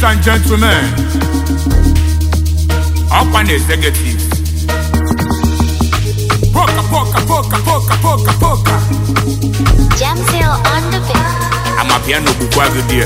and gentlemen, up and executive. Poka, poka, poka, poka, poka, poka. Jam Zero on the beat. I'm a piano bukwa gị dear.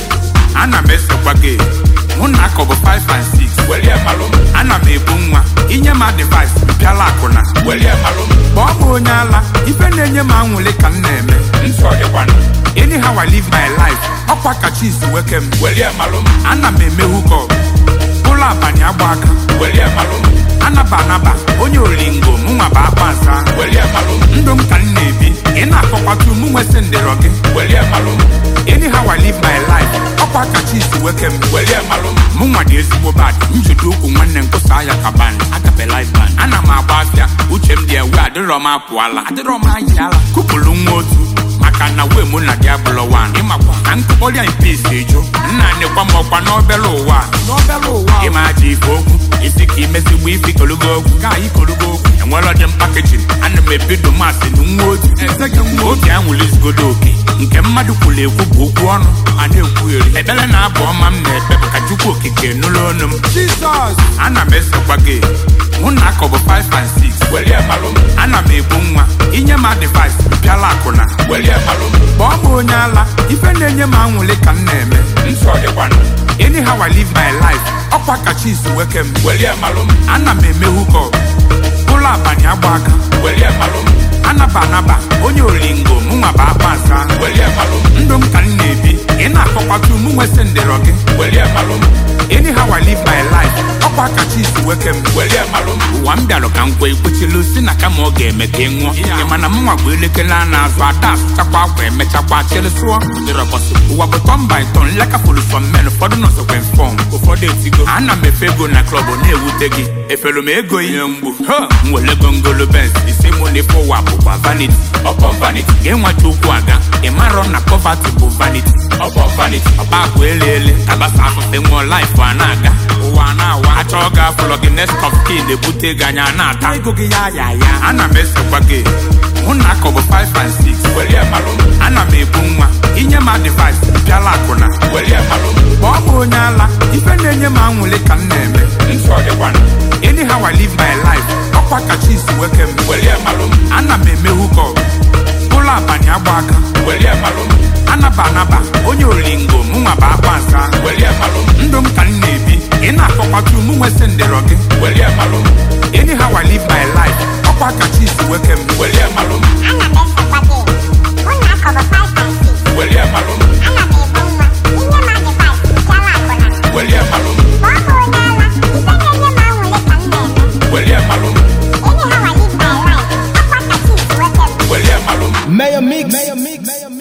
Ana m esokwa gị. Mụ na akọbụ 5 and 6. Welie malụ m. Ana m ebu nwa. Inye m advice, bịala akwụna. Welie malụ m. Kpọọ m onye ala. Ife na-enye m anwụlị ka m na-eme. Nsọ dịkwanụ. Anyhow I live my life. Ọkwa kacha isi weke m. Welie malụ m. Ana m eme hukọp. Ụlọ abalị agba aka. Welie malụ m. Anaba anaba. Onye olingo mụnwa bụ akpa nsa. Welie malụ m. Ndụ m ka m na-ebi. Ị na-akọkwatu mụ nwesị ndịrọ gị. Welie malụ m. Anyhow I live my life. Ọkwa kacha isi weke m. Welie malụ m. Mụ nwa dị ezigbo bad. Njide ụkwụ nwanne nkwụsa ya ka band. Agape life band. Ana m agba afịa. Uche m dị ewe adịrọ m apụala. Adịrọ m ayala. Kụpụrụ nwa otu. maka na wee mụ na gị abụlọ wan ịmakwa ka nkụkpọrịa mpesi ejo nna nekwa m ọkwa n'obere ụwa ịma aja ife okwu isi ka imezigbo ife ikologo okwu ka anyị kologo okwu enwere ọdị mpakejin ana m ebido masị na nwa otu obi anwụlizigodo oke nke mmadụ kwuru ekwu bụ okwu ọnụ a na-ekwugheri ekpere na abụ ọma m na-ekpe bụ ka chukwu okike nụrụ ọnụ m jizọs ana m esokwa gị mụ na akọbụ 5 and 6 welie malụ m ana m ebu nwa inye m advice bịala akwụna welie malụ m kpọọ m onye ala ife na-enye m anwụlị ka m na-eme nsọ dịkwanụ anyhow I live my life ọkwa kacha isi weke m welie malụ m ana m eme hukọp ụlọ abalị agba aka welie malụ m anaba anaba onye olingo mụnwa bụ akpa nsa welie malụ m ndụ m ka m na-ebi ị na-akọkwatu mụ nwesị ndịrọ gị welie malụ m anyhow I live my life ọkwa kacha isi weke m welie malụ m ụwa m bịarụ ka m kwe ikwechilu si na kama ọ ga-eme ka ị ṅụọ ị mana m nwa bụ elekere a na-azụ ada asụchakwa akwa emechakwa chịrị sụọ ụwa bụ tọn by tọn lekapụrụ sọ men ụfọdụ nọzọkwa fọm ụfọdụ etigo ana m efe ego na klọb na-ewute gị efere m ego ihe mgbu ha m were gongolo bens isi mụ na ife ụwa bụkwa vanity ọkpọ vanity ga-enweta okwu aga ị marọ na poverty bụ vanity ọkpọ vanity ọba akwa ele ele tabasa afụfe nwụọ life a na-aga ụwa a na-awa achọọ ga afụlọ gị next of kin na-ebute gị anya na-ata ego gị ya ya ya ana m esokwa gị mụ na akọbụ 5 and 6 welie malụ m ana m ebu nwa inye m advice bịala akwụna welie malụ m kpọọ m onye ala ife na-enye m anwụlị ka m na-eme nsọ dịkwanụ anyhow I live my life ọkwa kacha isi weke m welie malụ m ana m eme hukọp ụlọ abalị agba aka welie malụ m anaba anaba onye olingo mụnwa bụ akpa nsa welie malụ m ndụ m ka m na-ebi ị na-akọkwatu mụ nwesị ndịrọ gị welie malụ m anyhow I live my life ọkwa kacha isi weke m welie malụ m Ana m esokwa gị. Mụ na akọbụ 5 and 6. welie malụ m Ana m ebu nwa. Inye m advice, bịala akwụna. welie malụ m Kpọọ m onye ala. Ife na-enye m anwụlị ka m na-eme. welie malụ m Anyhow I live my life. Ọkwa kacha isi weke m. welie malụ m Mayor Mix. Mayor Mix. Mayor Mix.